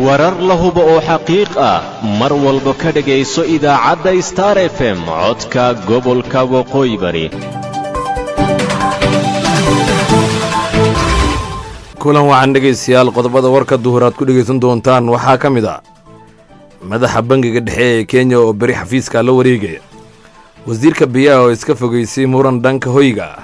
warar la hubo oo xaqiiq ah mar walba ka dhegayso idaacadda star f m codka gobolka waqooyi bari kulan waxaan dhegaystayaal qodobada warka duhur aad ku dhegaysan doontaan waxaa ka mid ah madaxa bangiga dhexe ee kenya oo beri xafiiska la wareegaya wasiirka biyaha oo iska fogaysay muran dhanka hoyga ah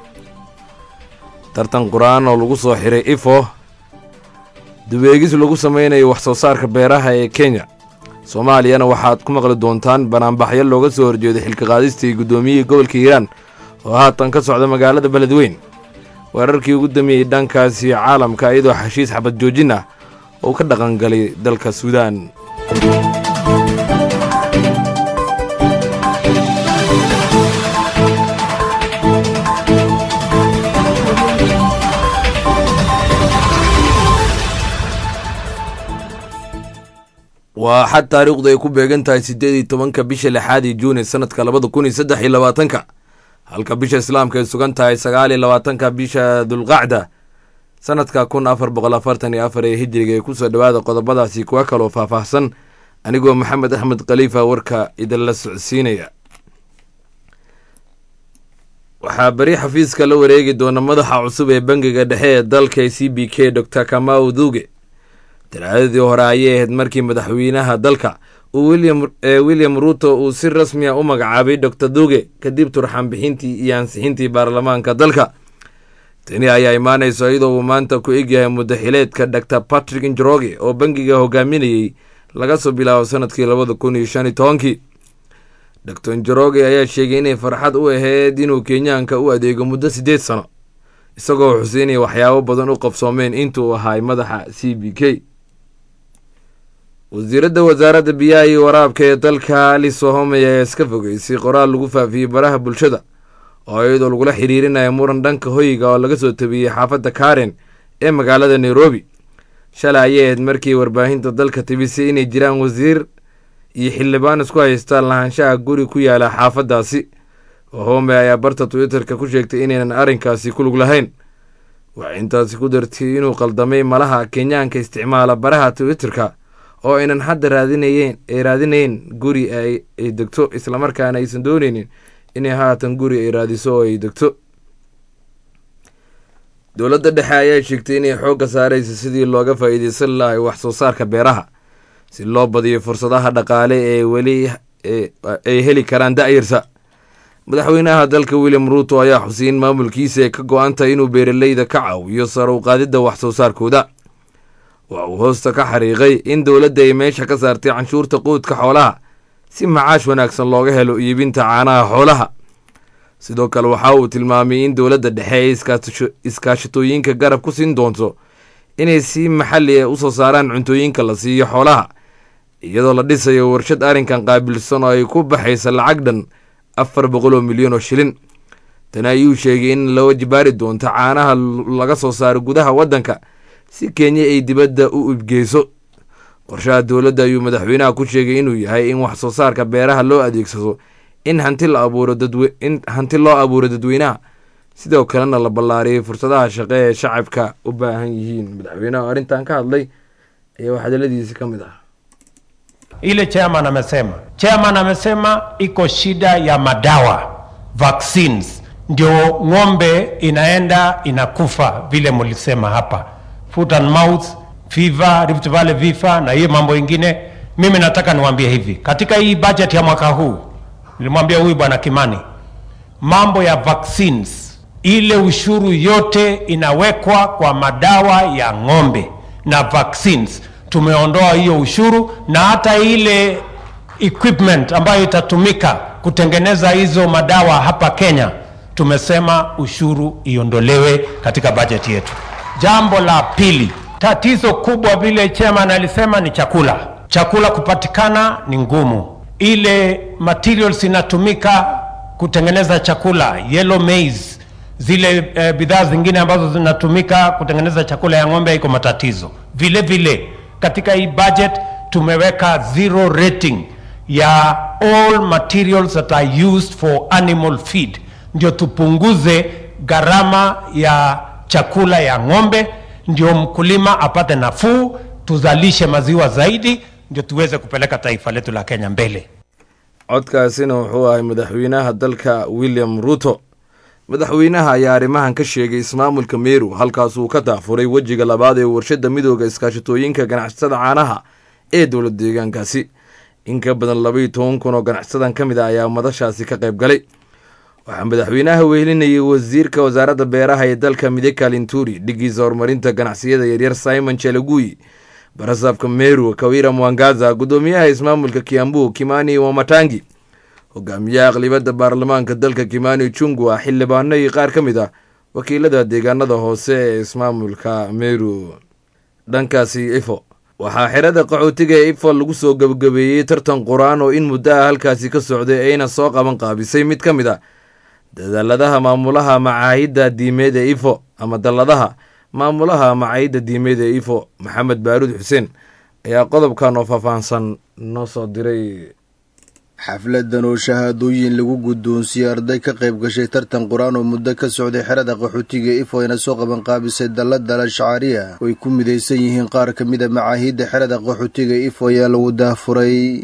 tartan qur-aan oo lagu soo xiray ifo dubeegis lagu samaynayo wax soo saarka beeraha ee kenya soomaaliyana waxaad ku maqli doontaan banaanbaxyo looga soo horjeeday xilka qaadistii guddoomiyihii gobolka hiiraan oo haatan ka socda magaalada beledweyn weerarkii ugu dameeyey dhankaasi caalamka iyadoo xashiis xabad joojin ah oo ka dhaqangalay dalka suudaan waa xad taariikhdu ay ku beegan tahay siddeed iyo tobanka bisha lixaad iyo juuni sanadka labada kun iyo saddex iyo labaatanka halka bisha islaamka ay sugan tahay sagaal iyo labaatanka bisha dulqacda sanadka kun afar boqol afartan iyo afar ee hijiriga ee kusoo dhowaada qodobadaasi kuwa kaloo faahfaahsan anigoo maxamed axmed khaliifa warka idinla socodsiinaya waxaa beri xafiiska la wareegi doona madaxa cusub ee bangiga dhexe ee dalka c b k dor kamau duge talaadadii hore ayay ahayd markii madaxweynaha dalka uu william ruuto uu si rasmi a u magacaabay dor duge kadib turxaan bixintii iyo ansixintii baarlamaanka dalka tani ayaa imaanayso iyadoo uu maanta ku egyahay muddaxileedka dor patrick njoroge oo bangiga hogaaminayey laga soo bilaabo sanadkii labada kun iyo shan iyo tobankii dor njoroge ayaa sheegay inay farxad u ahayd inuu kenyaanka u adeego muddo siddeed sano isagoo xuseynaya waxyaabo badan u qabsoomeen intuu ahaay madaxa c b k wasiiradda wasaaradda biyaha iyo waraabka ee dalka aliso homey ayaa iska fogeysay qoraal lagu faafiyey baraha bulshada oo iyadoo lagula xiriirinaya muran dhanka hoyga oo laga soo tabiyey xaafadda karen ee magaalada nairobi shalay ayay ahayd markii warbaahinta dalka tibisay inay jiraan wasiir iyo xildhibaan isku haystaan lahaanshaha guri ku yaala xaafaddaasi home ayaa barta twitter-ka ku sheegtay inaynan arrinkaasi ku lug lahayn waxay intaasi ku dartay inuu qaldamay malaha kenyaanka isticmaala baraha twitter-ka oo aynan hadda raadinayeen ay raadinayn guri ay degto islamarkaana aysan dooneynin inay haatan guri ay raadiso oo ay degto dowladda dhexe ayaa sheegtay inay xoogga saaraysa sidii looga faa'iideysan lahay wax soo saarka beeraha si loo badiyo fursadaha dhaqaale ee weli ay heli karaan da'yarsa madaxweynaha dalka william ruuto ayaa xusay in maamulkiisa ay ka go-antahay inuu beeraleyda ka caawiyo sare u qaadidda wax soo saarkooda waxa uu hoosta ka xariiqay in dowladda ay meesha ka saartay canshuurta quudka xoolaha si macaash wanaagsan looga helo iibinta caanaha xoolaha sidoo kale waxa uu tilmaamay in dowladda dhexe ay iskaashatooyinka garab ku siin doonto inay si maxalli ah usoo saaraan cuntooyinka la siiyo xoolaha iyadoo la dhisayo warshad arrinkan qaabilsan oo ay ku baxaysa lacag dhan afar boqol oo milyan oo shilin tani ayuu sheegay in la wajibaari doonto caanaha laga soo saaro gudaha waddanka si kenya ay dibadda u ibgeyso qorshaha dowladda ayuu madaxweynaha ku sheegay inuu yahay in wax soo saarka beeraha loo adeegsado in hanti la abuuro in hanti loo abuuro dadweynaha sidoo kalena la ballaariyay fursadaha shaqe ee shacabka u baahan yihiin madaxweynaha arrintan ka hadlay ayaa waxdaladiisi ka mid ah ile chairman amesema chairman amesema iko shida ya madawa vaccines ndio ng'ombe inaenda inakufa vile mlisema hapa foot and mouth fever Rift Valley vifa na hiyo mambo ingine mimi nataka niwaambie hivi katika hii budget ya mwaka huu nilimwambia huyu bwana Kimani mambo ya vaccines ile ushuru yote inawekwa kwa madawa ya ng'ombe na vaccines tumeondoa hiyo ushuru na hata ile equipment ambayo itatumika kutengeneza hizo madawa hapa Kenya, tumesema ushuru iondolewe katika bajeti yetu. Jambo la pili, tatizo kubwa vile chairman alisema ni chakula. Chakula kupatikana ni ngumu, ile materials inatumika kutengeneza chakula, yellow maize, zile eh, bidhaa zingine ambazo zinatumika kutengeneza chakula ya ng'ombe iko matatizo. Vile vile katika hii budget tumeweka zero rating ya all materials that are used for animal feed, ndio tupunguze gharama ya chakula ya ng'ombe, ndio mkulima apate nafuu, tuzalishe maziwa zaidi, ndio tuweze kupeleka taifa letu la Kenya mbele. codkaasina wuxuu ahay madaxweynaha dalka william ruto madaxweynaha ayaa arrimahan ka sheegay ismaamulka meru halkaasuu ka daafuray wejiga labaad ee warshadda midooda iskaashatooyinka ganacsatada caanaha ee dowlad deegaankaasi in ka badan labaiyo toban kun oo ganacsadan ka mid ah ayaa madashaasi ka qayb galay waxaa madaxweynaha wehelinayay wasiirka wasaaradda beeraha ee dalka mideka linturi dhigiisa horumarinta ganacsiyada yaryar simon chelagui barasaabka meru kawira mwangaza guddoomiyaha ismaamulka kiambu kimani wamatangi hogaamiyaha aqlibadda baarlamaanka dalka kimani jungwa xildhibaano iyo qaar ka mid ah wakiilada deegaanada hoose ee ismaamulka meru dhankaasi ifo waxaa xerada qaxootiga ee ifo lagu soo gebagabeeyey tartan qur-aan oo in muddo ah halkaasi ka socday ayna soo qaban qaabisay mid ka mid a dadaaladaha maamulaha macaahidda diimeed ee ifo ama dalladaha maamulaha macaahidda diimeed ee ifo maxamed baaruud xuseen ayaa qodobkan oo faahfaahsan noo soo diray xafladan oo shahaadooyin lagu guddoonsiiyey arday ka qayb gashay tartan qur-aan oo muddo ka socday xerada qaxootiga ifo ayna soo qabanqaabisay dallada al-shacaariya oo ay ku midaysan yihiin qaar ka mida macaahidda xerada qaxootiga ifo ayaa lagu daahfuray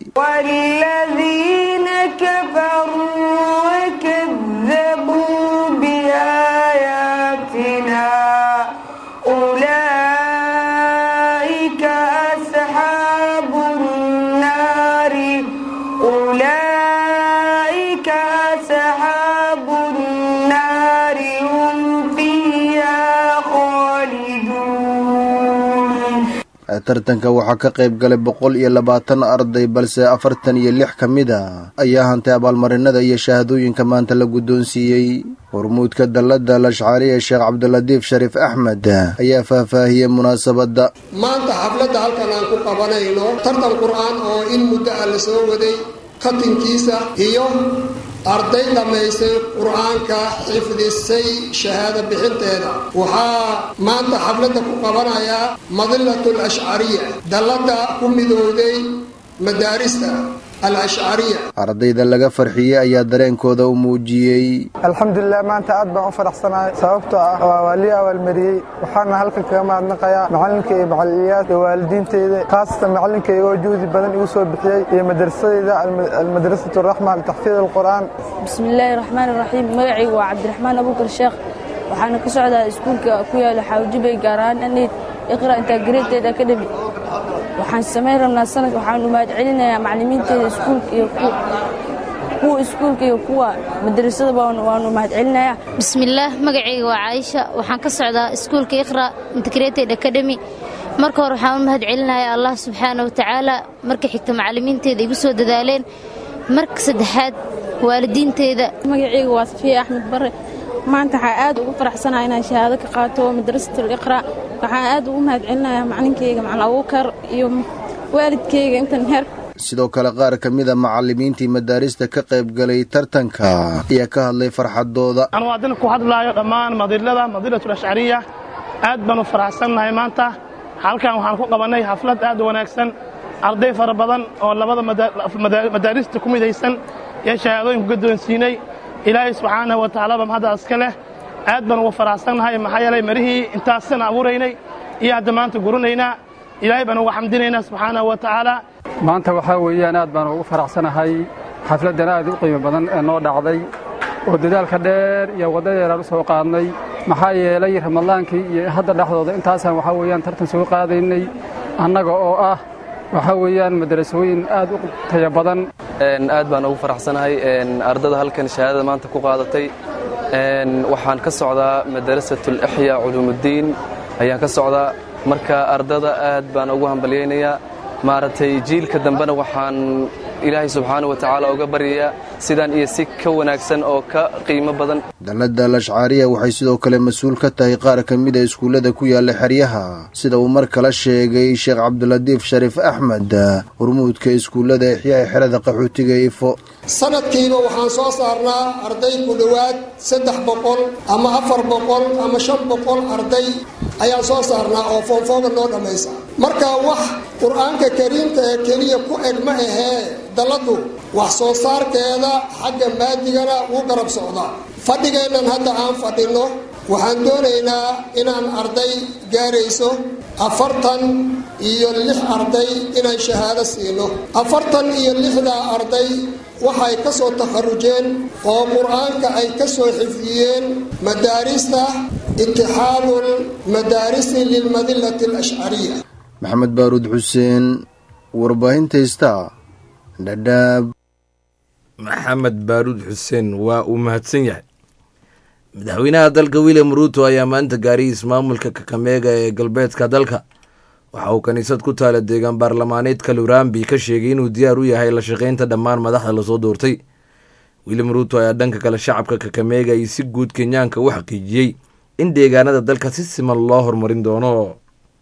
tartanka waxaa ka qayb galay boqol iyo labaatan arday balse afartan iyo lix ka mid a ayaa hantay abaalmarinada iyo shahaadooyinka maanta la guddoonsiiyey hormuudka dallada lashcaariya sheekh cabdilatiif shariif axmed ayaa faahfaahiyey munaasabadda maanta xafladda halkan aan ku qabanayno tartan qur-aan oo in muddo ah la soo waday katinkiisa iyo arday dhammaysay qur-aanka xifdisay shahaado bixinteeda waxaa maanta xafladda ku qabanayaa madilatul ashcariya dalladda ku midowday madaarista al ashcariya ardayda laga farxiyey ayaa dareenkooda u muujiyey alxamdulilah maanta aad baan u faraxsanahay sababtoo ah waa waa lii awaalmariyey waxaana halkan kaga mahadnaqayaa macallinka iyo macaliliyaad iyo waalidiinteyda khaasatan macallinkayga oo juhdi badan igu soo bixiyey iyo madrasadeyda almadrasatu raxma litaxfiid alqur'aan bismillaahi raxmaani raxiim magacaygu waa cabdiraxmaan abuukar sheekh waxaana ka socdaa iskuulka ku yaala xaawjibay gaar ahaan anayd iqra integrated academy waxaan samayn rabnaa sanad waxaanu mahad celinayaa macallimiinteeda iskuulka iyo kuwa iskuulka iyo kuwa madrasadaba waanu mahad celinayaa bismillaah magacayga waa caaisha waxaan ka socdaa iskuulka iqra integrated academy marka hore waxaan u mahad celinayaa allah subxaana watacaala marka xigta macallimiinteeda igu soo dadaaleen marka saddexaad waalidiinteeda magacayga waa safiya axmed bare maanta waxaa aad ugu faraxsanaha inaan shahaado ka qaato madrasatul iqra waxaan aad ugu mahad celinayaa macalinkayga macalin abuukar iyo waalidkayga intan heer sidoo kale qaar ka mida macallimiintii madaarista ka qayb galay tartanka ayaa ka hadlay farxadooda anu haddana ku hadlaayo dhammaan madilada madilatul ashcariya aad baan u faraxsannahay maanta halkan waxaan ku qabannay xaflad aad u wanaagsan arday fara badan oo labada madaarista ku midaysan ee shahaadooyinku guddoonsiinay ilaahay subxaanahu wa tacaalaba mahadda iska leh aad baan ugu faraxsannahay maxaa yeelay marihii intaasana abuuraynay iyo hadda maanta guranaynaa ilaahay baan uga xamdinaynaa subxaanahu wa tacaala maanta waxaa weeyaan aad baan ugu faraxsanahay xafladdan aad u qiimo badan ee noo dhacday oo dadaalka dheer iyo wadda dheeraan u soo qaadnay maxaa yeelay ramadaankii iyo hadda dhexdooda intaasaan waxaa weeyaan tartan soo qaadaynay annaga oo ah waxaa weeyaan madarasooyin aad u taya badan aad baan ugu faraxsanahay ardada halkan shahaadada maanta ku qaadatay waxaan ka socdaa madarasatul ixya culuumuddiin ayaan ka socdaa marka ardada aad baan ugu hambalyaynayaa maaragtay jiilka dambena waxaan ilaahay subxaana wa tacaala uga baryayaa sidaan iyo si ka wanaagsan oo ka qiimo badan dallada alashcaariya waxay sidoo kale mas-uul ka tahay qaar ka mida iskuullada ku yaalla xeryaha sida uu mar kale sheegay sheekh cabdilatiif shariif axmed hormuudka iskuullada exyaha xerada qaxootiga ifo sanadkiiba waxaan soo saarnaa arday ku dhowaad saddex boqol ama afar boqol ama shan boqol arday ayaan soo saarnaa oo foonfooga noo dhammaysa marka wax qur-aanka kariimka ee keliya ku eg ma ahee dalladu wax soo saarkeeda xagga maadigana wuu garab socdaa fadhigeennan hadda aan fadhinno waxaan doonaynaa inaan arday gaarayso afartan iyo lix arday inaan shahaado siino afartan iyo lixdaa arday waxay ka soo takharujeen oo qur-aanka ay ka soo xifdiyeen madaarista itixaadul madaarisi lilmadillati alashcariya maxamed baaruud xuseen warbaahinta heystaa dhadhaab maxamed baaruud xuseen waa uu mahadsan yahay madaxweynaha dalka william ruuto ayaa maanta gaariyay ismaamulka kakameega ee galbeedka dalka waxa uu kiniisad ku taala deegaan baarlamaaneedka lurambi ka sheegay inuu diyaar u yahay la shaqaynta dhammaan madaxda lasoo doortay william ruuto ayaa dhanka kale shacabka kakameega iyo si guud kenyaanka u xaqiijiyey in deegaanada dalka si siman loo horumarin doono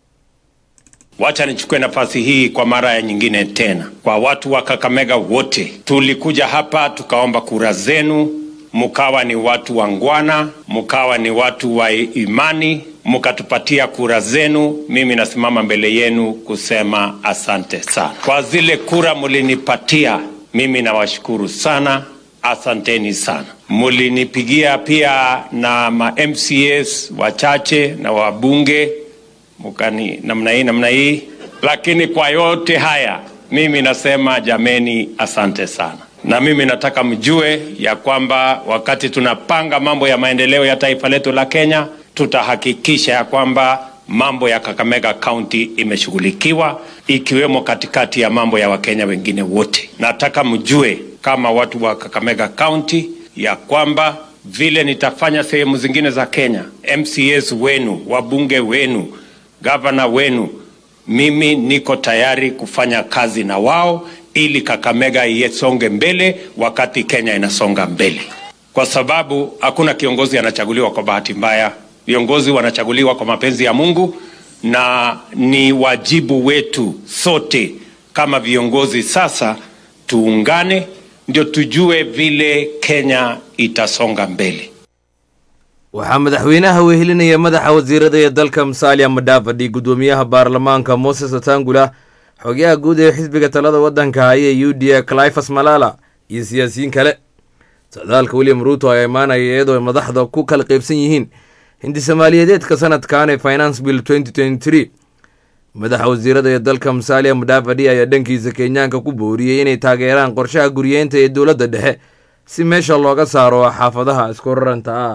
Wacha nichukue nafasi hii kwa mara ya nyingine tena kwa watu wa Kakamega wote. Tulikuja hapa tukaomba kura zenu, mkawa ni watu wangwana, mkawa ni watu wa imani, mkatupatia kura zenu. Mimi nasimama mbele yenu kusema asante sana kwa zile kura mulinipatia. Mimi nawashukuru sana, asanteni sana. Mulinipigia pia na ma MCAs wachache na wabunge mukani namna hii namna hii, lakini kwa yote haya mimi nasema jameni, asante sana. Na mimi nataka mjue ya kwamba wakati tunapanga mambo ya maendeleo ya taifa letu la Kenya, tutahakikisha ya kwamba mambo ya Kakamega County imeshughulikiwa ikiwemo katikati ya mambo ya Wakenya wengine wote. Nataka mjue kama watu wa Kakamega County ya kwamba vile nitafanya sehemu zingine za Kenya, MCAs wenu, wabunge wenu, gavana wenu, mimi niko tayari kufanya kazi na wao ili Kakamega isonge mbele wakati Kenya inasonga mbele, kwa sababu hakuna kiongozi anachaguliwa kwa bahati mbaya. Viongozi wanachaguliwa kwa mapenzi ya Mungu, na ni wajibu wetu sote kama viongozi sasa tuungane, ndio tujue vile Kenya itasonga mbele. waxaa madaxweynaha wehelinaya madaxa wasiirada ee dalka musalia madhavadi gudoomiyaha baarlamaanka moses atangula xogayaha guud ee xisbiga talada waddanka haya u d a clifas malala iyo siyaasiyiin kale socdaalka william ruuto ayaa imaanaya iyadoo madaxda ku kala qaybsan yihiin hindi soomaaliyeedeedka sanadkan ee finance bill madaxa wasiirada ee dalka musalia madhavadi ayaa dhankiisa kenyaanka ku booriyey inay taageeraan qorshaha guryeenta ee dowladda dhexe si meesha looga saaro xaafadaha isku raranta ah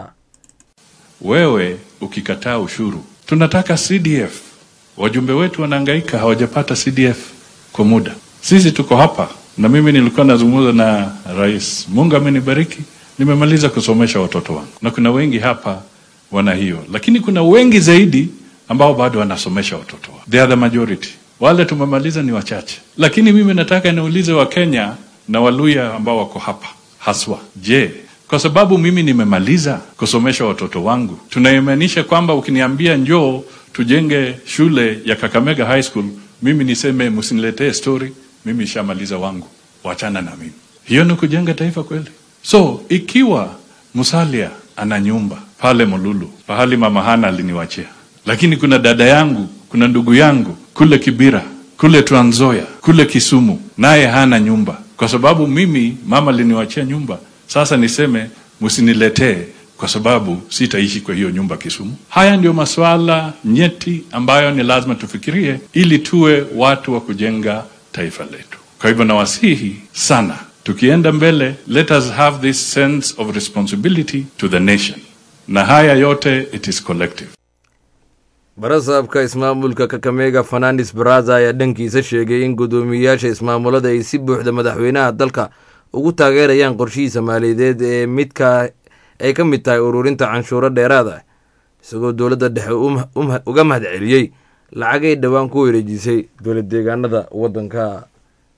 wewe ukikataa ushuru. Tunataka CDF. Wajumbe wetu wanahangaika, hawajapata CDF kwa muda. Sisi tuko hapa, na mimi nilikuwa nazungumza na rais. Mungu amenibariki, nimemaliza kusomesha watoto wangu, na kuna wengi hapa wana hiyo, lakini kuna wengi zaidi ambao bado wanasomesha watoto wao. They are the majority. Wale tumemaliza ni wachache, lakini mimi nataka niulize Wakenya na Waluya ambao wako hapa haswa, je, kwa sababu mimi nimemaliza kusomesha watoto wangu, tunaimaanisha kwamba ukiniambia njoo tujenge shule ya Kakamega High School, mimi niseme msiniletee story, mimi nishamaliza wangu, wachana na mimi. Hiyo ni kujenga taifa kweli? So ikiwa Musalia ana nyumba pale Mululu, pahali mama Hana aliniwachia, lakini kuna dada yangu, kuna ndugu yangu kule Kibira, kule Trans Nzoia, kule Kisumu, naye hana nyumba, kwa sababu mimi mama aliniwachia nyumba sasa niseme msiniletee kwa sababu sitaishi kwa hiyo nyumba Kisumu. Haya ndio masuala nyeti ambayo ni lazima tufikirie ili tuwe watu wa kujenga taifa letu. Kwa hivyo nawasihi sana, tukienda mbele, let us have this sense of responsibility to the nation, na haya yote it is collective. barasaabka ismaamulka kakamega fernandes baraza ayaa dhankiisa sheegay in guddoomiyeyaasha ismaamulada ay si buuxda madaxweynaha dalka ugu taageerayaan qorshihiisa maaliyadeed ee midka ay ka mid tahay ururinta canshuuro dheeraad ah isagoo dowladda dhexe uga mahad celiyey lacagay dhowaan ku wareejisay dowlad deegaanada waddanka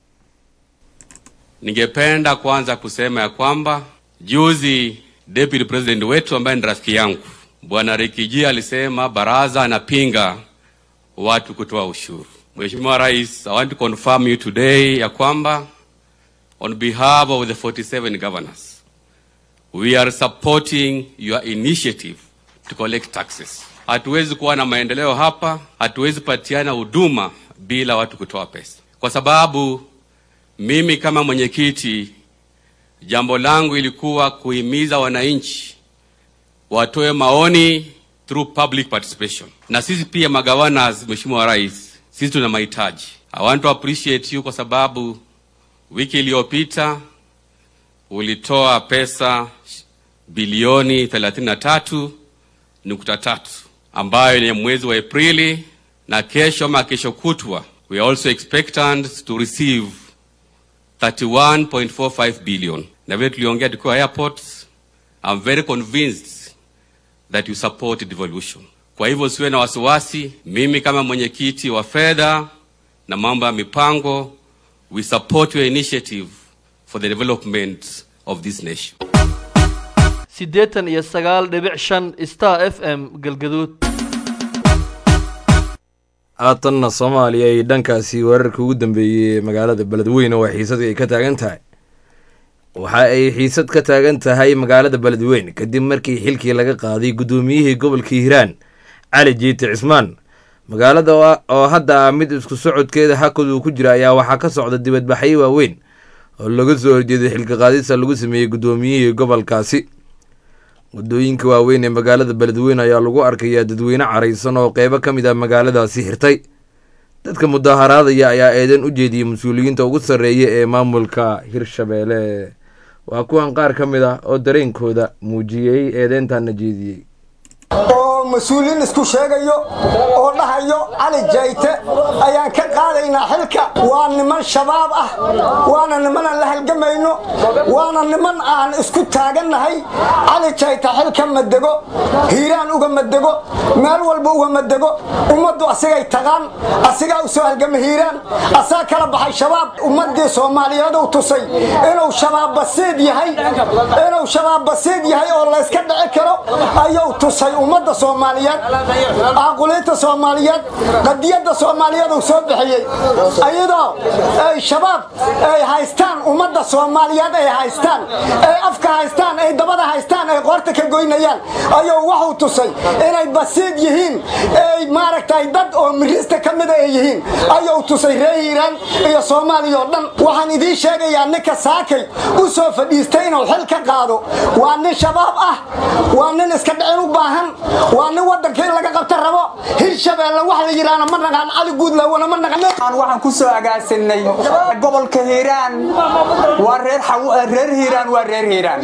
Ningependa kwanza kusema ya kwamba juzi deputy president wetu ambaye ni rafiki yangu bwana Rikiji alisema baraza anapinga watu kutoa ushuru. Mheshimiwa Rais, I want to confirm you today ya kwamba on behalf of the 47 governors we are supporting your initiative to collect taxes. Hatuwezi kuwa na maendeleo hapa, hatuwezi patiana huduma bila watu kutoa pesa, kwa sababu mimi kama mwenyekiti, jambo langu ilikuwa kuhimiza wananchi watoe maoni through public participation. Na sisi pia magawanas, Mheshimiwa Rais, sisi tuna mahitaji. I want to appreciate you kwa sababu wiki iliyopita ulitoa pesa bilioni 33 nukta tatu ambayo ni mwezi wa Aprili, na kesho ama kesho kutwa we are also expectant to receive 31.45 billion. Na vile tuliongea tukiwa airports, I'm very convinced that you support devolution. Kwa hivyo usiwe na wasiwasi, mimi kama mwenyekiti wa fedha na mambo ya mipango, we support your initiative for the development of this nation. siddeetan iyo sagaal dhibic shan star f m galgaduud haatanna soomaaliya ay dhankaasi weerarka ugu dambeeyey ee magaalada beledweyne oo xiisadii ay ka taagan tahay waxa ay xiisad ka taagan tahay magaalada beledweyne kadib markii xilkii laga qaaday guddoomiyihii gobolka hiiraan cali jiite cismaan magaalada oo hadda ah mid isku socodkeeda hakad uu ku jira ayaa waxaa ka socda dibadbaxyo waaweyn oo laga soo horjeeday xilka qaadista lagu sameeyey guddoomiyihii gobolkaasi waddooyinka waaweyn ee magaalada beledweyne ayaa lagu arkayaa dadweyne caraysan oo qeybo ka mid ah magaaladaasi xirtay dadka mudaharaadaya ayaa eedan u jeediyey mas-uuliyiinta ugu sarreeya ee maamulka hirshabeelle waa kuwan qaar ka mid ah oo dareenkooda muujiyey eedeyntaana jeediyey oo mas-uuliyiin isku sheegayo oo dhahayo cali jayte ayaan ka qaadaynaa xilka waa niman shabaab ah waana niman aan la halgamayno waana niman aan isku taagannahay cali jayte xilka madego hiiraan uga madego meel walba uga madego ummaddu asigay taqaan asigaa u soo halgama hiiraan asaa kala baxay shabaab ummaddii soomaaliyeed uu tusay inuu shabaab basiid yahay inuu shabaab basiid yahay oo layska dhici karo ayuu tusay ummadda soomaaliyeed aaquliinta soomaaliyeed qadiyadda soomaaliyeed uu soo bixiyey ayadoo ay shabaab ay haystaan ummadda soomaaliyeed ay haystaan ay afka haystaan ay dabada haystaan ay qoorta ka goynayaan ayuu waxuu tusay inay basiid yihiin ay maaragtay dad oo mirista ka mida ay yihiin ayuu tusay reer hiiraan iyo soomaaliya oo dhan waxaan idiin sheegayaa ninka saakay u soo fadhiistay inuu xil ka qaado waa nin shabaab ah waa nin iska dhicin u baahan waa nin waddanka in laga qabta rabo hirshabeelle wax la yidhaahna ma naqaan cali guudlawana ma naqan waxaan ku soo agaasinay gobolka hiiraan waa reer reer hiiraan waa reer hiiraan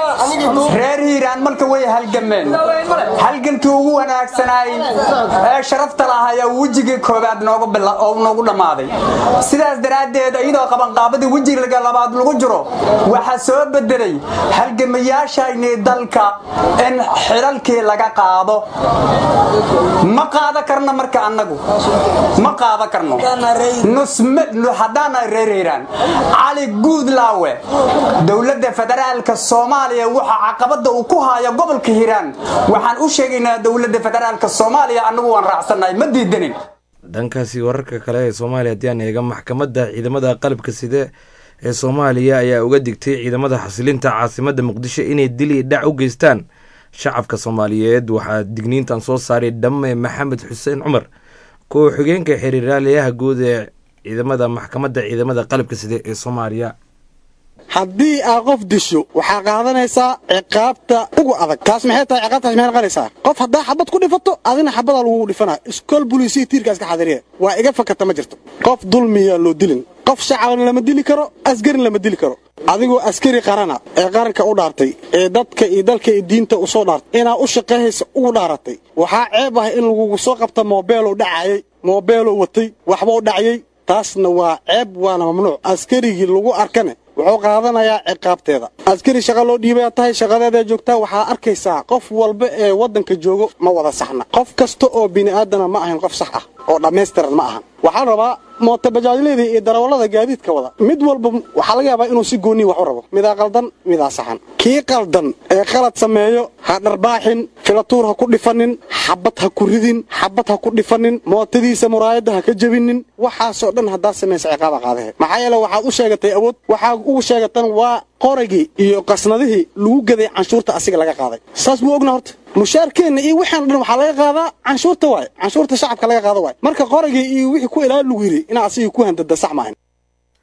reer hiiraan marka way halgameen halgankii ugu wanaagsanaay ee sharafta lahayaa wejigii koobaad noogu dhammaaday sidaas daraaddeed iyadoo qabanqaabadii wejiga labaad lagu jiro waxaa soo bedelay halgamayaashayni dalka in xilalkii laga qaado ma qaada karno marka annagu ma qaada karno haddaana reer hiiraan cali guudlaawe dowladda federaalka soomaaliya waxa caqabada uu ku haayo gobolka hiiraan waxaan u sheegaynaa dowladda federaalka soomaaliya annagu waan raacsannahay ma diidanin dhankaasi wararka kale ee soomaaliya haddii aan eega maxkamadda ciidamada qalabka side ee soomaaliya ayaa uga digtay ciidamada xasilinta caasimadda muqdisho inay dili dhac u geystaan shacabka soomaaliyeed waxaa digniintan soo saaray dhamme maxamed xuseen cumar kuwa xigeenka xiriiraalayaha guud ee ciidamada maxkamadda ciidamada qalabka side ee soomaaliya haddii aa qof disho waxaa qaadanaysaa ciqaabta ugu adag taas maxay tahay ciqaabtaas maxay noqonaysaa qof haddaa xabad ku dhifato adina xabadaa lagugu dhifanaa iskool buliisiya tiirkaas ka xadiriya waa iga fakata ma jirto qof dulmiyaa loo dilin qof shacabna lama dili karo asgarin lama dili karo adigoo askari qarana ee qaranka u dhaartay ee dadka iyo dalka iyo diinta u soo dhaartay inaa u shaqayhaysa ugu dhaaratay waxaa ceeb ah in lagugu soo qabta moobeeloo dhacayay moobeeloo watay waxbau dhacyay taasna waa ceeb waana mamnuuc askarigii lagu arkane wuxuu qaadanayaa ciqaabteeda askari shaqa loo dhiibaya tahay shaqadeedaa joogtaa waxaa arkaysaa qof walba ee waddanka joogo ma wada saxna qof kasta oo bini'aadana ma ahan qof sax ah oo dhammaystiran ma ahan waxaan rabaa mootabajaajleyda iyo darawallada gaadiidka wada mid walba waxaa laga yaabaa inuu si gooniyi wax u rabo midaa qaldan midaa saxan kii qaldan ee qalad sameeyo ha dharbaaxin filatuur ha ku dhifanin xabad ha ku ridin xabad ha ku dhifanin mootadiisa muraayadda ha ka jebinin waxaasoo dhan haddaad samaysa ciqaaba qaadahe maxaa yeele waxaad u sheegatay awood waxaa ugu sheegatan waa qoragii iyo qasnadihii lagu gaday canshuurta asiga laga qaaday saas buu ogna horta mushaarkeenna iyo waxaan dhan waxaa laga qaadaa canshuurta waay canshuurta shacabka laga qaado waay marka qoragii iyo wixii ku ilaali lagu yidhi inaa asigii ku handada sax maahan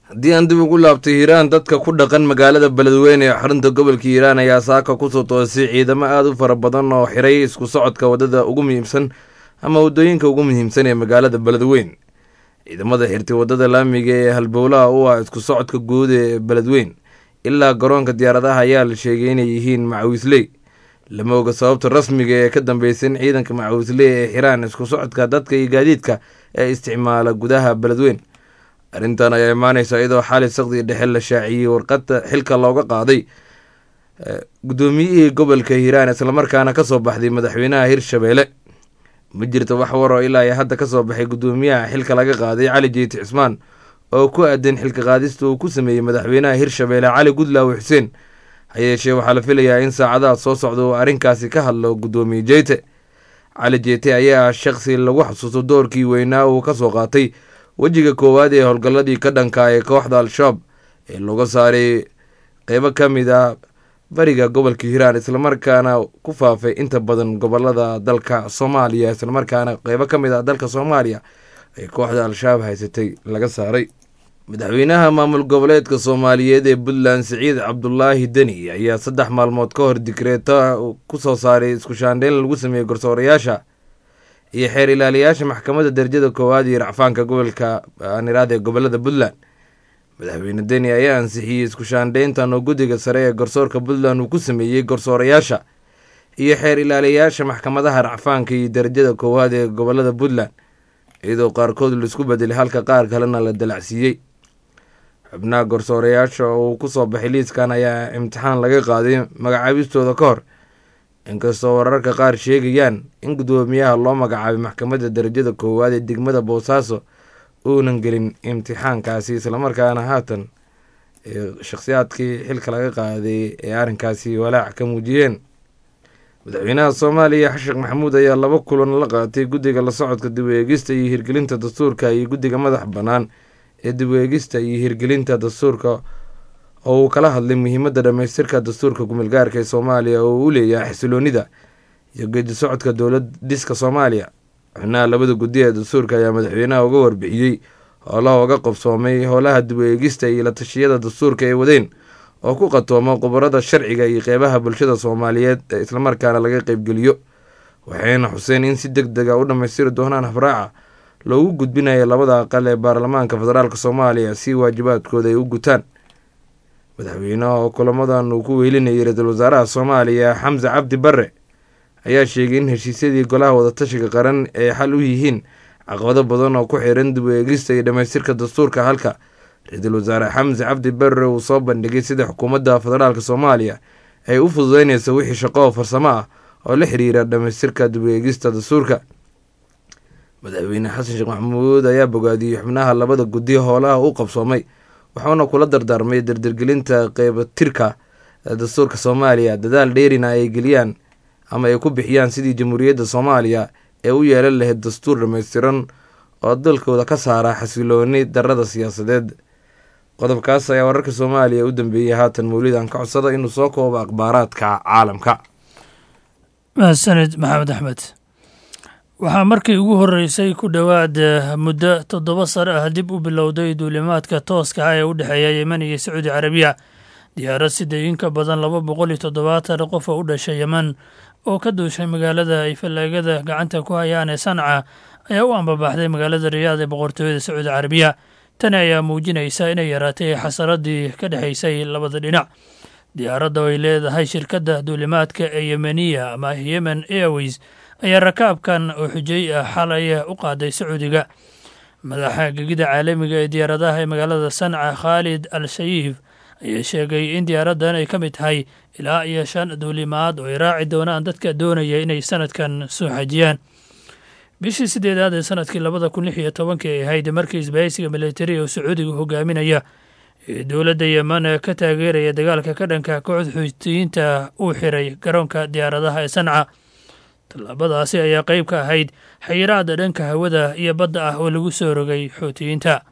haddii aan dib ugu laabtay hiiraan dadka ku dhaqan magaalada beledweyne ee xarunta gobolka hiiraan ayaa saaka kusoo toosay ciidamo aada u fara badan oo xiray isku socodka waddada ugu muhiimsan ama waddooyinka ugu muhiimsan ee magaalada beledweyn ciidamada xirtay waddada laamiga ee halbowlaha u ah isku socodka guud ee beledweyn ilaa garoonka diyaaradaha ayaa la sheegay inay yihiin macawisley lama oga sababta rasmiga ee ka dambeysan ciidanka macawisley ee xiraan isku socodka dadka iyo gaadiidka ee isticmaala gudaha beledweyn arrintan ayaa imaaneysa iyadoo xali sakdii dhexe la shaaciyey warqada xilka looga qaaday guddoomiyihii gobolka hiiraan islamarkaana kasoo baxday madaxweynaha hirshabeelle ma jirto wax waroo ilaa iyo hadda kasoo baxay guddoomiyaha xilka laga qaaday cali jeyti cismaan oo ku aadan xilka qaadista uu ku sameeyey madaxweynaha hirshabeelle cali gudlaawe xuseen hayeeshee waxaa la filayaa in saacadaha soo socda uu arrinkaasi ka hadlo guddoomiye jeyte cali jeete ayaa ah shaqsi lagu xasuusto doorkii weynaa uu kasoo qaatay wejiga koowaad ee howlgalladii ka dhanka ee kooxda al-shabaab ee looga saaray qeybo ka mid ah bariga gobolka hiiraan islamarkaana ku faafay inta badan gobolada dalka soomaaliya islamarkaana qeybo ka mid ah dalka soomaaliya ee kooxda al-shabaab haysatay laga saaray madaxweynaha maamul goboleedka soomaaliyeed ee puntland siciid cabdulaahi deni ayaa saddex maalmood ka hor dikreeta ku soo saaray isku shaandheyn lagu sameeyey garsoorayaasha iyo xeer ilaaliyaasha maxkamadda darajada koowaad iyo racfaanka gobolka aaniraad ee gobolada puntland madaxweyne deni ayaa ansixiyey isku shaandheyntan oo guddiga sare ee garsoorka puntland uu ku sameeyey garsoorayaasha iyo xeer ilaaliyaasha maxkamadaha racfaanka iyo darajada koowaad ee gobolada puntland iyadoo qaarkood laisku bedelay halka qaar kalena la dalacsiiyey xubnaha garsoorayaasha oo uu kusoo baxay liiskan ayaa imtixaan laga qaaday magacaabistooda ka hor inkastoo wararka qaar sheegayaan in guddoomiyaha loo magacaabay maxkamadda darajada koowaad ee degmada boosaaso uunan gelin imtixaankaasi islamarkaana haatan shakhsiyaadkii xilka laga qaaday ee arrinkaasi walaac ka muujiyeen madaxweynaha soomaaliya xasheekh maxamuud ayaa laba kulan la qaatay guddiga la socodka dib u eegista iyo hirgelinta dastuurka iyo guddiga madax bannaan ee dib u eegista iyo hirgelinta dastuurka oo uu kala hadlay muhiimadda dhammaystirka dastuurka kumeelgaarka ee soomaaliya oo uu u leeyahay xasiloonida iyo geedi socodka dowlad dhiska soomaaliya xubnaha labada guddi ee dastuurka ayaa madaxweynaha uga warbixiyey howlaha uga qabsoomay howlaha dib u eegista iyo la tashiyada dastuurka ee wadeen oo ku qatoomo khubarada sharciga iyo qeybaha bulshada soomaaliyeed ee islamarkaana laga qeybgeliyo waxayna xuseen in si deg dega u dhammaystiri doonaan habraaca loogu gudbinayo labada aqal ee baarlamaanka federaalk soomaaliya si waajibaadkooda ay u gutaan madaxweynaha oo kulamadan uu ku weylinayay ra-iisul wasaaraha soomaaliya xamse cabdi barre ayaa sheegay in heshiisyadii golaha wadatashiga qaran ay xal u yihiin caqabado badan oo ku xiran dib u eegista iyo dhammaystirka dastuurka halka ra-iisul wasaare xamse cabdi barre uu soo bandhigay sida xukuumadda federaalk soomaaliya ay u fududeynayso wixii shaqo oo farsamo ah oo la xiriira dhammaystirka dib u eegista dastuurka madaxweyne xasan sheekh maxamuud ayaa bogaadiyey xubnaha labada guddi howlaha u qabsoomay wuxuuna kula dardaarmay dardargelinta qeybatirka dastuurka soomaaliya dadaal dheerina ay geliyaan ama ay ku bixiyaan sidii jamhuuriyadda soomaaliya ee u yeelan lahayd dastuur dhammaystiran oo dalkooda ka saara xasilooni darada siyaasadeed qodobkaas ayaa wararka soomaaliya u dambeeyey haatan mawlidan ka codsada inuu soo koobo akhbaaraadka caalamka mahadsanid maxamed axmed waxaa markii ugu horreysay ku dhowaad muddo toddoba sare ah dib u bilowday duulimaadka tooska ah ee u dhexeeya yemen iyo sacuudi carabiya diyaarad siday in ka badan laba boqol iyo toddobaatan qof oo u dhashay yemen oo ka duushay magaalada ay fallaagada gacanta ku hayaan ee sanca ayaa u ambabaxday magaalada riyaad ee boqortooyada sacuudi carabiya tani ayaa muujinaysa inay yaraatay xasaradii ka dhexaysay labada dhinac diyaaradda oo ay leedahay shirkadda duulimaadka ee yemeniya ama yemen airways ayaa rakaabkan oo xujay ah xalay u qaaday sacuudiga madaxa gegida caalamiga ee diyaaradaha ee magaalada sanca khaalid al shayiif ayaa sheegay in diyaaraddan ay ka mid tahay ilaa iyo shan duulimaad oo ay raaci doonaan dadka doonaya inay sanadkan soo xajiyaan bishii sideedaad ee sanadkii labada kun lix iyo tobankii ay ahayd markii isbahaysiga militari oo sacuudiga hogaaminaya ee dowladda yemen ka taageeraya dagaalka ka dhanka kooxda xuutiyiinta uu xiray garoonka diyaaradaha ee sanca tallaabadaasi ayaa qayb ka ahayd xayiraada dhanka hawada iyo badda ah oo lagu soo rogay xuutiyiinta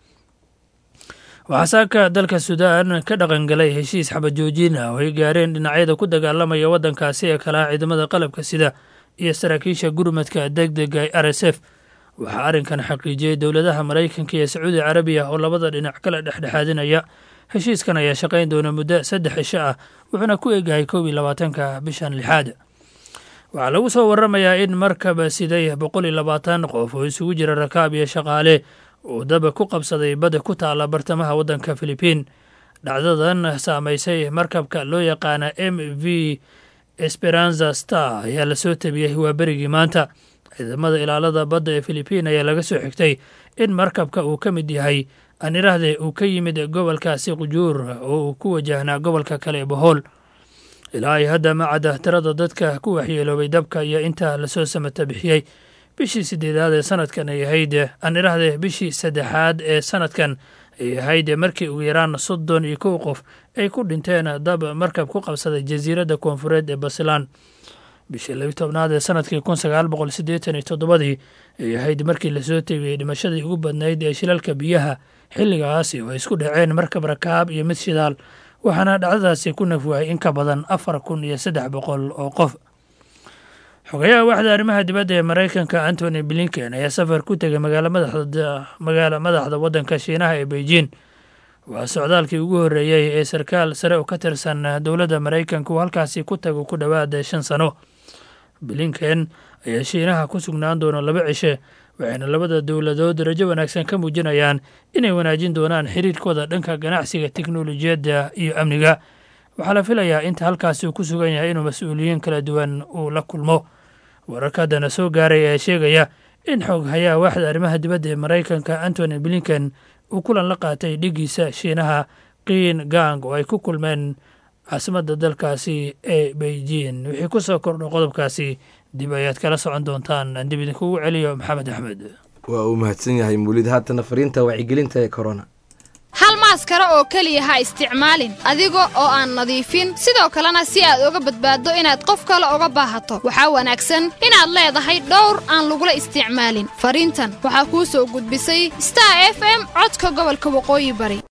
waxaa saaka dalka suudaan ka dhaqangalay heshiis xabajoojin ah oo ay gaareen dhinacyada ku dagaalamaya waddankaasi ee kalaha ciidamada qalabka sida iyo saraakiisha gurmadka deg dega r s f waxaa arrinkan xaqiijiyey dowladaha maraykanka iyo sacuudi carabiya oo labada dhinac kala dhexdhexaadinaya heshiiskan ayaa shaqayn doona muddo saddex cisho ah wuxuuna ku eegyahay koob iyo labaatanka bishan lixaad waxaa lagu soo waramayaa in markaba siday boqol iyo labaatan qof oo isugu jira rakaab iyo shaqaale uu daba ku qabsaday badda ku taala bartamaha waddanka filibiin dhacdadan saamaysay markabka loo yaqaana m v esperanza star ayaa lasoo tabiyey waa berigii maanta ciidamada ilaalada badda ee filibiin ayaa laga soo xigtay in markabka uu ka mid yahay aan idhaahdee uu ka yimid gobolkaasi qujuur oo uu ku wajahnaa gobolka kale ee bohool ilaa ay hadda ma cadda tirada dadka ku waxyeeloobay dabka iyo inta lasoo samata bixiyey bishii sideedaad ee sanadkan ay ahayd aan idhaahdee bishii saddexaad ee sanadkan ay ahayd markii ugu yaraan soddon iyo kow qof ay ku dhinteen dab markab ku qabsaday jasiiradda koonfureed ee basilan bishii labi tobnaad ee sanadkii kun sagaal boqol siddeetan iyo toddobadii ay ahayd markii lasoo tegiyey dhimashadii ugu badnayd ee shilalka biyaha xilligaasi oo ay isku dhaceen markab rakaab iyo mid shidaal waxaana dhacdadaasi ku nafwahay in ka badan afar kun iyo saddex boqol oo qof xogayaha waxda arrimaha dibadda ee maraykanka antony blinken ayaa safar ku tegay magaala madaxda waddanka shiinaha ee beijing waa socdaalkii ugu horreeyey ee sarkaal sare oo ka tirsan dowladda maraykanka uu halkaasi ku tago ku dhowaada shan sano blinken ayaa shiinaha ku sugnaan doona laba cishe waxayna labada dowladood rajo wanaagsan ka muujinayaan inay wanaajin doonaan xiriirkooda dhanka ganacsiga teknolojiyadda iyo amniga waxaa la filayaa inta halkaasi uu ku sugan yahay inuu mas-uuliyiin kala duwan uu la kulmo wararka haddana soo gaaray ayaa sheegaya in xooghayaha waaxda arrimaha dibadda ee maraykanka antony blinken uu kulan la qaatay dhigiisa shiinaha qiin gang oo ay ku kulmeen caasimadda dalkaasi ee beijing wixii ku soo kordho qodobkaasi dib ayaad kala socon doontaan aan dib idinkugu celiyo maxamed axmed waa uu mahadsan yahay muulid haatana fariinta wacyigelinta ee corona hal maaskara oo keliya ha isticmaalin adiga oo aan nadiifin sidoo kalena si aad uga badbaaddo inaad qof kale uga baahato waxaa wanaagsan inaad leedahay dhowr aan lagula isticmaalin fariintan waxaa kuu soo gudbisay star f m codka gobolka waqooyi bari